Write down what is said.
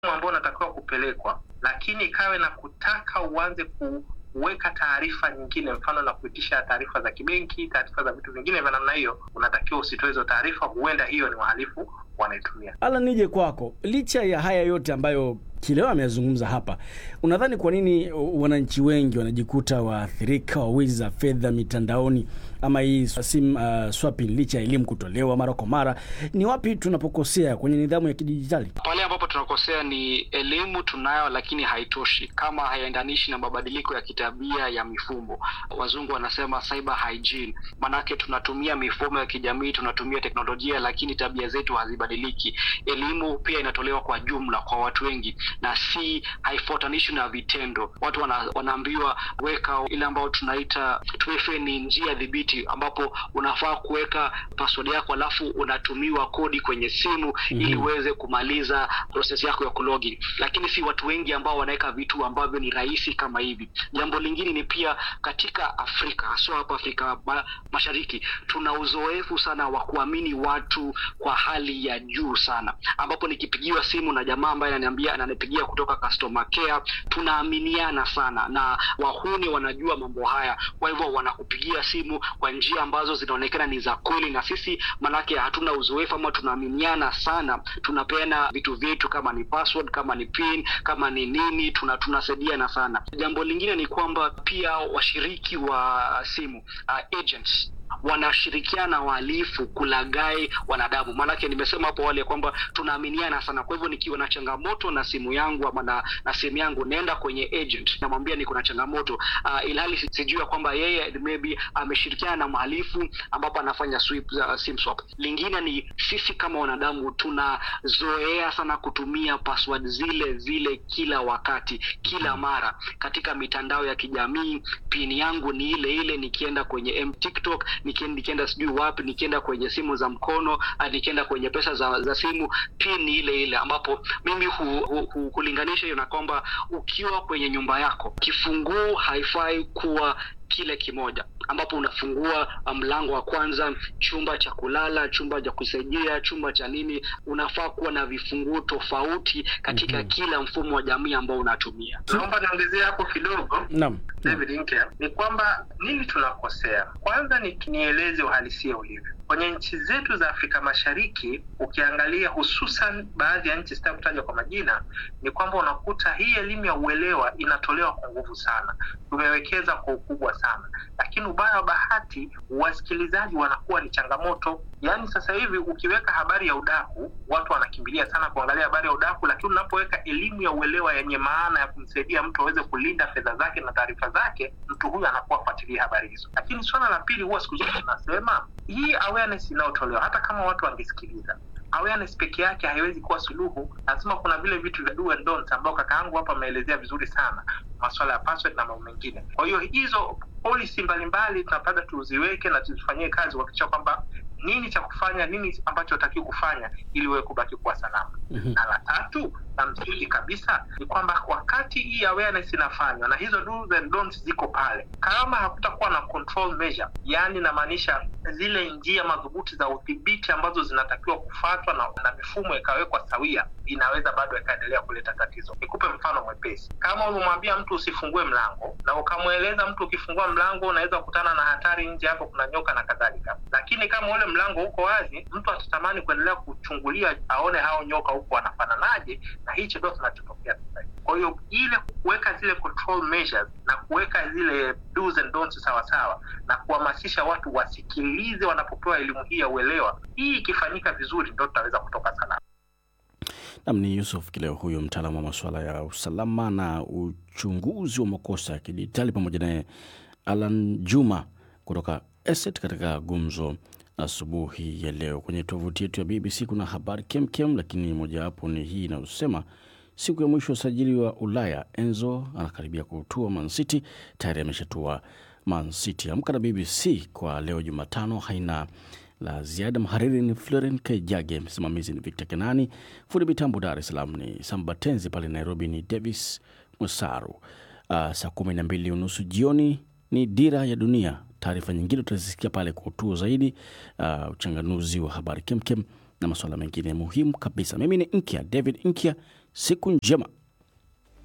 ambao unatakiwa kupelekwa, lakini ikawe na kutaka uanze kuweka taarifa nyingine, mfano na kuitisha taarifa za kibenki, taarifa za vitu vingine vya namna hiyo, unatakiwa usitoe hizo taarifa. Huenda hiyo ni wahalifu wanaitumia. Alan, nije kwako. Licha ya haya yote ambayo Kileo ameyazungumza hapa, unadhani kwa nini wananchi wengi wanajikuta waathirika wa wizi za fedha mitandaoni ama hii sim uh, swapping, licha ya elimu kutolewa mara kwa mara? Ni wapi tunapokosea kwenye nidhamu ya kidijitali? Pale ambapo tunakosea ni elimu tunayo, lakini haitoshi kama haiendanishi na mabadiliko ya kitabia ya mifumo. Wazungu wanasema cyber hygiene, maanake tunatumia mifumo ya kijamii, tunatumia teknolojia, lakini tabia zetu hazibadiliki. Elimu pia inatolewa kwa jumla kwa watu wengi na si haifuatanishwi na vitendo. Watu wana, wanaambiwa weka ile ambayo tunaita 2FA ni njia dhibiti, ambapo unafaa kuweka password yako alafu unatumiwa kodi kwenye simu mm -hmm. ili uweze kumaliza process yako ya kulogin, lakini si watu wengi ambao wanaweka vitu ambavyo ni rahisi kama hivi. Jambo lingine ni pia katika Afrika haswa hapa Afrika ma, Mashariki tuna uzoefu sana wa kuamini watu kwa hali ya juu sana, ambapo nikipigiwa simu na jamaa ambaye ananiambia ananipigia kutoka customer care, tunaaminiana sana na wahuni wanajua mambo haya, kwa hivyo wanakupigia simu kwa njia ambazo zinaonekana ni za kweli, na sisi manake hatuna uzoefu ama tunaaminiana sana, tunapeana vitu vyetu kama ni password, kama ni pin, kama ni nini, tuna tunasaidiana sana. Jambo lingine ni kwamba pia washiriki wa simu uh, agents wanashirikiana wahalifu kulagai wanadamu. Maanake nimesema hapo awali ya kwamba tunaaminiana sana. Kwa hivyo nikiwa na changamoto na simu yangu ama na, na simu yangu naenda kwenye agent namwambia niko na changamoto uh, ilhali sijui ya kwamba yeye maybe ameshirikiana na mhalifu ambapo anafanya sweep, uh, sim swap. Lingine ni sisi kama wanadamu tunazoea sana kutumia password zile zile kila wakati, kila mara katika mitandao ya kijamii. Pin yangu ni ile ile nikienda kwenye M TikTok nikienda sijui wapi, nikienda kwenye simu za mkono, nikienda kwenye pesa za, za simu, pin ni ile ile, ambapo mimi hu, hu, hu, hulinganisha hiyo na kwamba ukiwa kwenye nyumba yako kifunguu haifai kuwa kile kimoja ambapo unafungua mlango wa kwanza, chumba cha kulala, chumba cha kusaidia, chumba cha nini, unafaa kuwa na vifunguo tofauti katika mm -hmm. kila mfumo wa jamii ambao unatumia. Naomba niongezee hapo kidogo. Naam. David Nkya, ni kwamba nini tunakosea? Kwanza ni nieleze uhalisia ulivyo kwenye nchi zetu za Afrika Mashariki. Ukiangalia hususan baadhi ya nchi, sitaki kutaja kwa majina, ni kwamba unakuta hii elimu ya uelewa inatolewa kwa nguvu sana, tumewekeza kwa ukubwa sana, lakini ubaya wa bahati, wasikilizaji wanakuwa ni changamoto. Yaani sasa hivi ukiweka habari ya udaku, watu wanakimbilia sana kuangalia habari ya udaku, lakini unapoweka elimu ya uelewa yenye maana ya kumsaidia mtu aweze kulinda fedha zake na taarifa zake, mtu huyu anakuwa fuatilia habari hizo. Lakini swala la pili, huwa siku zote tunasema hii awareness inayotolewa, hata kama watu wangesikiliza awareness peke yake haiwezi kuwa suluhu. Lazima kuna vile vitu vya do and don't ambao kaka yangu hapa ameelezea vizuri sana, masuala ya password na mambo mengine. Kwa hiyo hizo policy mbalimbali tunapata tuziweke na tuzifanyie kazi kuhakikisha kwamba nini cha kufanya, nini ambacho hatakiwi kufanya ili wewe kubaki kuwa salama. mm-hmm. Na la tatu na msingi kabisa ni kwamba wakati hii awareness inafanywa na hizo do's and don'ts ziko pale, kama hakutakuwa na control measure, yani inamaanisha zile njia madhubuti za udhibiti ambazo zinatakiwa kufuatwa na, na mifumo ikawekwa sawia, inaweza bado ikaendelea kuleta tatizo. Nikupe mfano mwepesi. Kama umemwambia mtu usifungue mlango na ukamweleza mtu ukifungua mlango unaweza kukutana na hatari nje, hapo kuna nyoka na kadhalika, lakini kama ule mlango uko wazi, mtu atatamani kuendelea kuchungulia aone hao nyoka huko wanafananaje, na hicho ndio kinachotokea sasa. Kwa hiyo ile kuweka zile control measures na kuweka zile do's and don'ts sawa sawa na kuhamasisha watu wasikilize wanapopewa elimu hii ya uelewa, hii ikifanyika vizuri, ndio tutaweza kutoka salama. Nam ni Yusuf Kileo, huyo mtaalamu wa masuala ya usalama na uchunguzi wa makosa ya kidijitali, pamoja naye Alan Juma kutoka ESET katika gumzo asubuhi ya leo. Kwenye tovuti yetu ya BBC kuna habari kemkem, lakini mojawapo ni hii inayosema siku ya mwisho usajili wa Ulaya, Enzo anakaribia kutua Man City, tayari ameshatua Man City. Amka na BBC kwa leo Jumatano haina la ziada. Mhariri ni Floren Kaijage, msimamizi ni Victor Kenani, fundi mitambo Dar es Salaam ni Sambatenzi, pale Nairobi ni Davis Musaru. Uh, saa kumi na mbili unusu jioni ni Dira ya Dunia. Taarifa nyingine utazisikia pale kwa utuo zaidi, uh, uchanganuzi wa habari kemkem na masuala mengine muhimu kabisa. Mimi ni Nkya David Nkya, Siku njema.